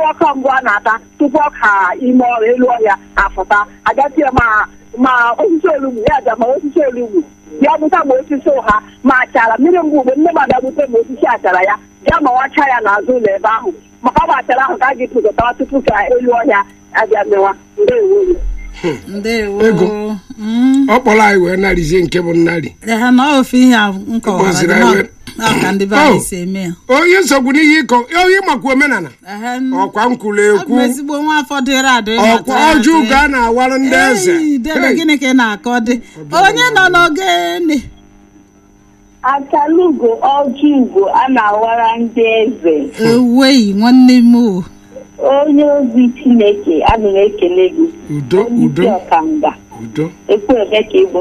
ọka mbụ a na-ata tupu ọka ime ọrụ elu ọhịa afụta agatie ma ma osisi olugbu ya aja ma osisi olugbu ya bụta ma osisi ụha ma achara mmiri mgbe ugbe nne m abịagbute ma osisi achara ya ya ma wacha ya n'azụ ụlọ ebe ahụ maka ọ bụ achara ahụ ka a ga-epụtawa tupu ka elu ọhịa abịa mewa ndewo ndewo Ego. Mm. ọ kpọrọ anyị wee narịzie nke bụ nnarị ha na ofe ihe a m kọwara Kpọziri gị na anyị. ọ ka ndị be anyị Oh. si eme ya onye nsogbu n'ihe ịkọ onye makwa omenala Ehe, n- ọkwa nkwulu abụ ekwu m ezigbo nwa afọ dịrị adị ọkwa ọjọọ ga a na-awara ndị eze debe Hey. gịnị ka ị na-akọ dị onye nọ n'ogene akalugo ọjị ugo a na-awara ndị eze ewei nwanne m o onye ozi chineke ana m ekele gị udo onye isi udo ọkanga udo ekwu eme ka ịbụ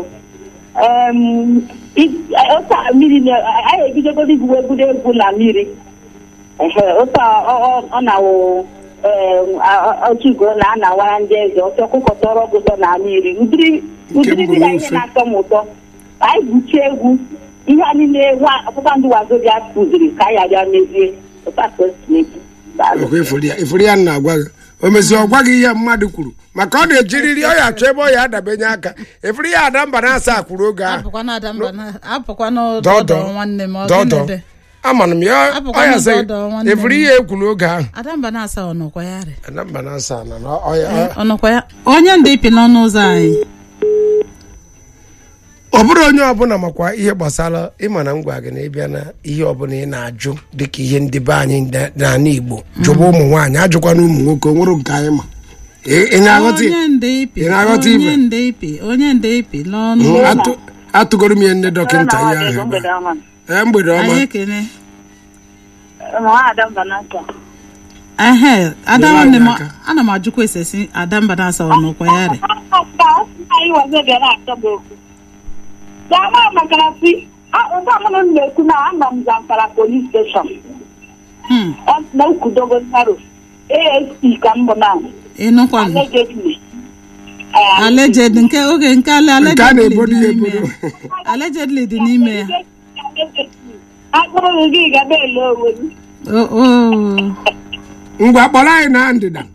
ụta mmiri na- anyị ebidogoro igwu egwuregwu na mmiri ehe ụta ọ- ọ- ọ na-awụ otugo na a na-awara ndị eze ọtọ ọkụkọ tọrọ ọgụtọ na mmiri ụdịrị ụdịrị bụ dị na ihe n'ofe. na-atọ m ụtọ anyị gwuchie egwu ihe a niile nwa- ọkpụkpa ndị wazobia kụziri ka anyị abịa mezie ụta ka o si eji Daalụ. ọkwa ifuru ya ifuru ya na-agwa gị o mezi ọ gwaghị ihe mmadụ kwuru maka ọ na-ejiriri ọ ya achọ ebe ọ ya adabenye aka ifuru ya ada mba na-asa kwuru oge ahụ apụkwana adamba na apụkwana dọdọ dọdọ nwanne m dọdọ ọgịnịdị amana m ya Apụkwa ọ ya na sị dọdọ nwanne m. ifuru ya ekwuru oge ahụ adamba na-asa ọnọkwa ya rị ada mba na-asa na na ọ ya ọnọkwa ya onye ndị ipi n'ọnụ ụzọ anyị ọ bụrụ onye ọbụla makwa ihe gbasara ịma na ngwa gị na ịbịa na ihe ọbụla ị na-ajụ dịka ihe ndị be anyị na- n'ala Igbo jụba ụmụ nwaanyị ajụkwana ụmụ nwoke o nwere nke anyị ma ị ị na-aghọta onye ndị ipi ị na-aghọta ibe? onye ndị ipi onye ndị ipi n'ọnụ Mm, ụzọ atụ- atụgoro m ya nne dọkịta ihe ahụ ebe a. Mgbede ọma. ee mgbede ọma anyị ekene Nwaada Mbanaka. ehe ada Nyere nwanne m anyị aka. ana m ajụkwa esesi adamba na-asa ọnọkwa ya rị anyị wazo bịara achọ m okwu dama maka na si ụda mụnụ m na-ekwu na anọ m Zamfara polis steshọn Hmm, na ukudogo naro asp ka m bụ na ịnụkwanụ allegedly alleged nke oge nke ale nke a allegedly na-ebodo dị ya n'ime ebodo ya allegedly dị n'ime ya akpụrụ gị gaba ele onwe gị O- o ngwa kpọrọ anyị na ndịda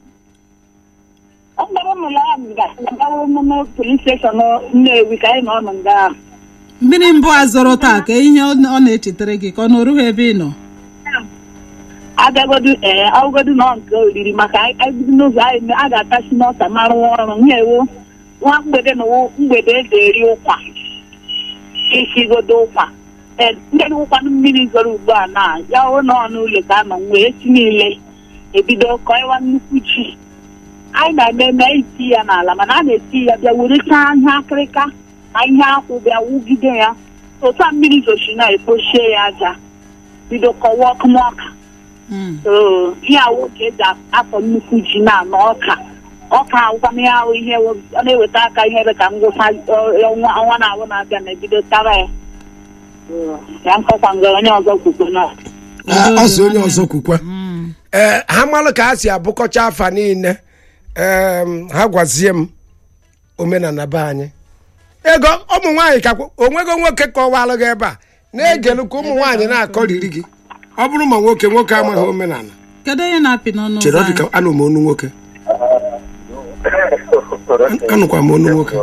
ọ gbara m na m ga-agawa emume polis steshọn Nnewi ka anyị nọ ọnụ nga ahụ mmiri mbụ a zọrọ taa ka ihe ọ ọ na-echetara gị ka ọ na-orughị ebe ị nọ agagodu ee ọgodu nọ nke oriri maka ebido n'ụzọ anyị a ga-atasi n'ọta ma rụwa ọrụ nyewo nwa mgbede na wo- mgbede eji eri ụkwa isigodo ụkwa ee ndị ụkwanụ mmiri zoro ugbu a na ya hụ na ọnụ ụlọ ka anọ nwee echi niile ebido kọịwa nnukwu chi anyị na-eme eme iti ya n'ala mana a na-eti ya bịa werechaa ihe akịrịka na ihe akwụ bịa wugide ya otu a mmiri zochi na-ekpochie ya aja bido kọwa ọkụmọka Mm. oo ihe awụ ka eji afọ nnukwu ji na-anọ ọka ọka awụkwana ya ahụ ihe ọ na-eweta aka ihe ebe ka ngwụcha ọ- ọnwa ọnwa na-awụ na-abịa na-ebido tara ya Oo, ya nkọkwa ngara onye ọzọ kwukwe na Ee, ọ sị onye ọzọ kwukwa Mm. ee ha malụ ka ha si abụkọcha afa niile em, ha gwazie m omenala be anyị ego ụmụ nwaanyị ka onwego nwoke kọwalụ gị ebe a na-egelu ka ụmụ nwaanyị na-akọriri gị ọ bụrụ ma nwoke nwoke amaghị omenala kedu onye na-apị n'ọnụ chere ụzọ ọ dị ka anyị anụ m onu nwoke anụkwa m onu nwoke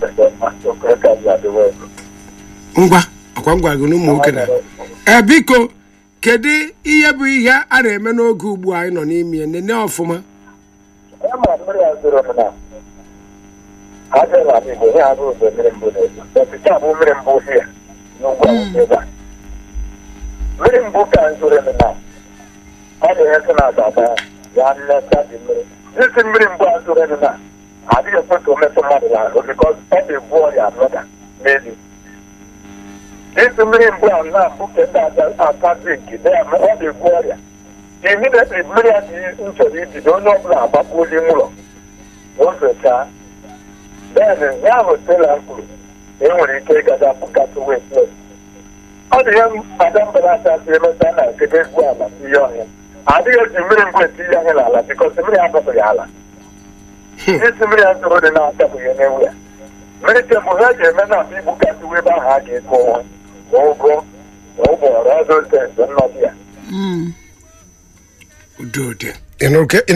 ngwa ọkwa m gwara gị na ụmụ nwoke na ee biko kedu ihe bụ ihe a na-eme n'oge ugbu a anyị nọ n'ime ya nene ọfụma mmiri mbụ ka zoro na ọ na-enye na adaba ya nleta dị mmiri isi mmiri mbụ a zoro na adịghị ekwe ka o metụ mmadụ n'ahụ bikọs ọ na-ebu ọrịa anọda n'elu isi mmiri mbụ a na-abụ ka ndị ata drink ọ na-ebu ọrịa immediately mmiri a dị m chọrọ ibido onye ọbụla agbapụli ụlọ ozechaa then ya ahụ tela kwuru na enwere ike ịgada bukata wet ọ dị ihe ada mbelata si emeta na nkebe egwu ala ihe ọhịa adịghị eji mmiri mbụ eti ihe ahụ n'ala bikọs mmiri adọbụghị ala isi mmiri a zoro dị na-adọbụghị n'ewu ya mmiri tebụ ha ga-eme na abụ ibukata ebe ahụ a ga-ego onwe ma ụgwọ ma ụgbọrọ ọdụ ntensị nnọdụ ya Mm. udo dị Ị nụrụ ka-